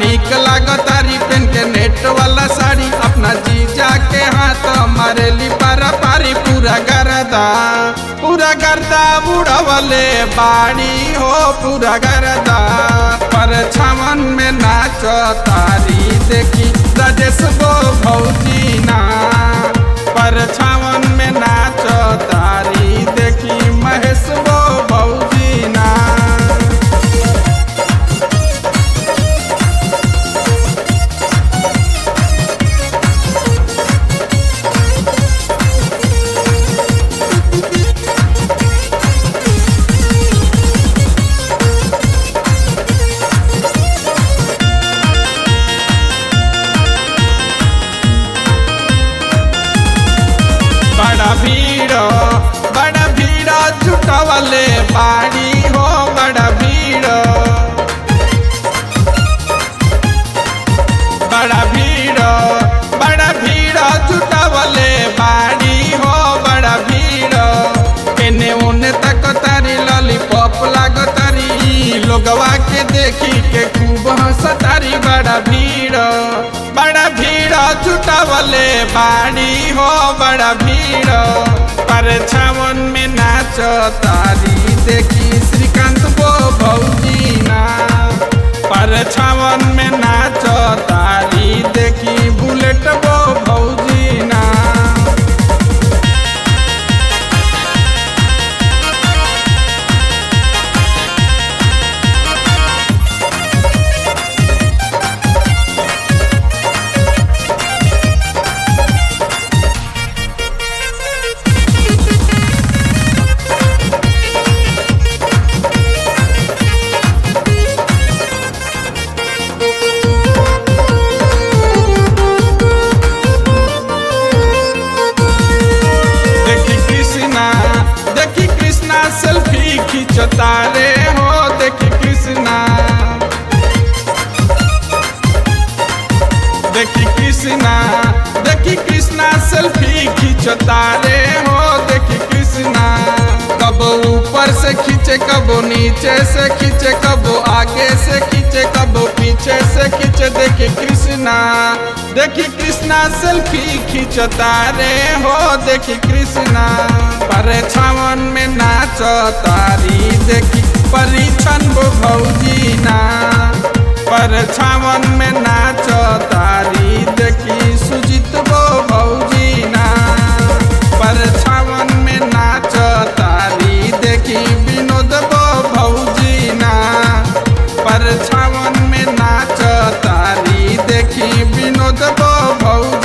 निक लागतारी पेन के नेट वाला साड़ी अपना जीजा के हाथ मारेली पारा पारी पूरा गरदा पूरा गर्दा बुढ़वले बाड़ी हो पूरा गर्दा पर छावन में नाच तारी देखी राजेश गो भौजी ना पर छावन में नाच तारी देखी महेश गो भौजी ना बड़ा भीड़ बड़ा भीड़ जुटवले बाड़ी हो बड़ा भीड़ बड़ा भीड़ बड़ा भीड़ जुटवले बाड़ी हो बड़ा भीड़ एने ओने तक तारी लॉलीपॉप लागतारी लोगवा के देखी के खूब हंसतारी बड़ा भीड़ बड़ा भीड़ जुटवले बाड़ी हो बड़ा भीड़ पर छावन में नाच तारी देखी श्रीकांत गो भौजी ना पर छावन में नाच तारी देखी बुलेट गो भौजी ना देखी कृष्णा देखी कृष्णा सेल्फी खींचता रे हो देखी कृष्णा देखी कृष्णा देखी कृष्णा सेल्फी खींचता रे हो देखी कृष्णा कब ऊपर से खींचे कब नीचे से खींचे कब आगे से खींचे कब पीछे से खींचे देखी कृष्णा देखी कृष्णा सेल्फी खींचता रे हो देखी कृष्णा पर छावन में नाच तारी देखी परीक्षण वो भौजी ना पर छावन में नाच तारी देखी सुजित वो भौजी ना पर छावन में नाच तारी देखी विनोद वो भौजी ना पर छावन में नाच तारी देखी विनोद वो भौजी